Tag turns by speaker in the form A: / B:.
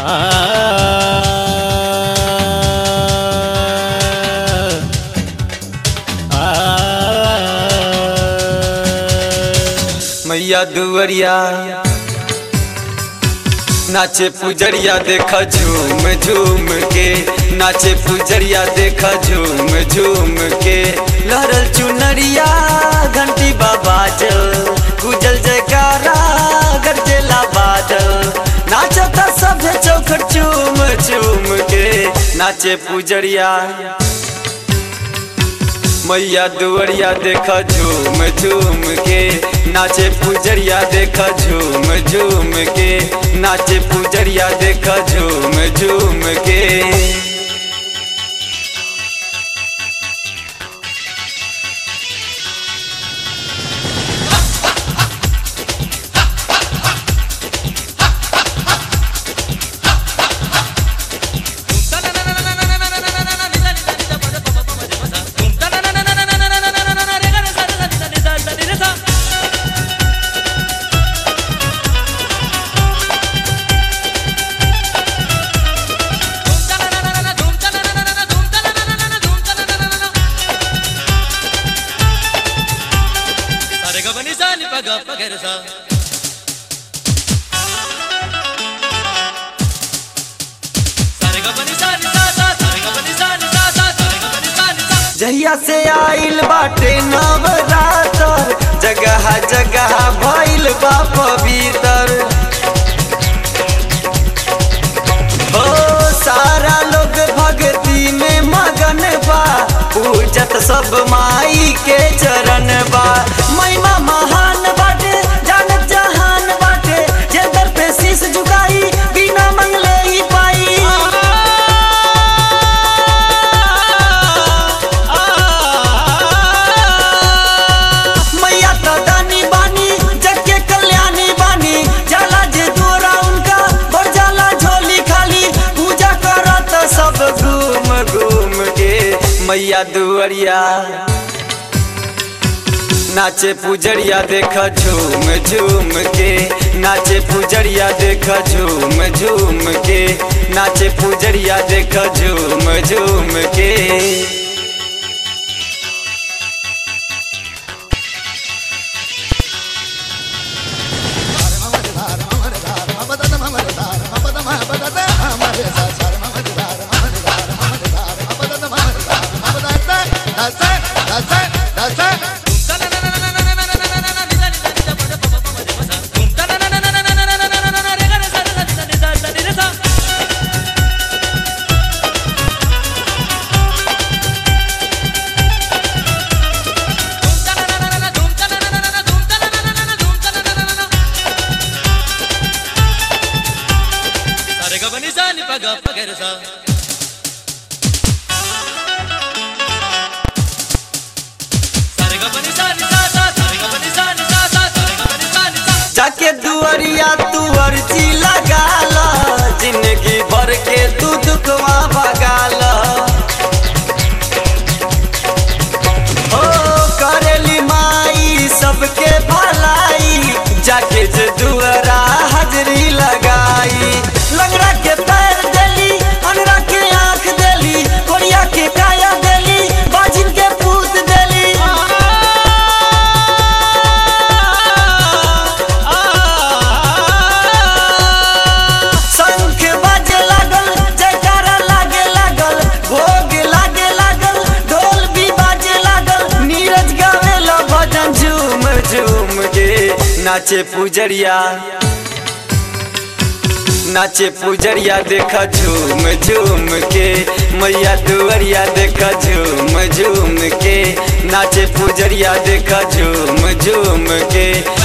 A: मैया दुवरिया नाचे पुजरिया देखा झूम झूम के नाचे पुजरिया देखा झूम झूम के लहरल चुनरिया घंटी बाबा जल गुजल जयकारा गरजेला बादल नाचता सभे चौखट चूम चूम के नाचे पुजरिया मैया दुवरिया देखा झूम झूम के नाचे पुजरिया देखा झूम झूम के नाचे पुजरिया देखा झूम झूम के जहिया से आइल बाटे नवरातर जगह जगह भइल बा पवित्र हो सारा लोग भक्ति में मगन बा पूजत सब माई के चरण बा महिमा महान बाटे जानत जहान बाटे जे दर पे शीश झुकाई बिना मंगले ही पाई मैया तो दानी बानी जग के कल्याणी बानी जाला जे दूरा उनका बढ़ जाला झोली खाली पूजा करत सब घूम घूम के मैया दुअरिया नाचे पुजरिया देखा झूम झूम के नाचे पुजरिया देखा झूम झूम के नाचे पुजरिया देखा झूम झूम के जाके दुअरिया तू अर्जी लगा ला जिंदगी भर के तू दुखवा भगा ला ओ करेली माई सबके भलाई जाके जे दुअरा हाजरी लगाई लंगड़ा के पैर देली अनरा के आंख देली कोरिया के काया देली बाजिन के पूत देली शंख बाजे लागल जयकारा लागे लागल भोग लागे लागल ढोल भी बाजे लागल नीरज गावेला भजन झूम झूम के नाचे पुजरिया नाचे पुजरिया देखा झूम झूम के मैया दुवरिया देखा झूम झूम के नाचे पुजरिया देखा झूम झूम के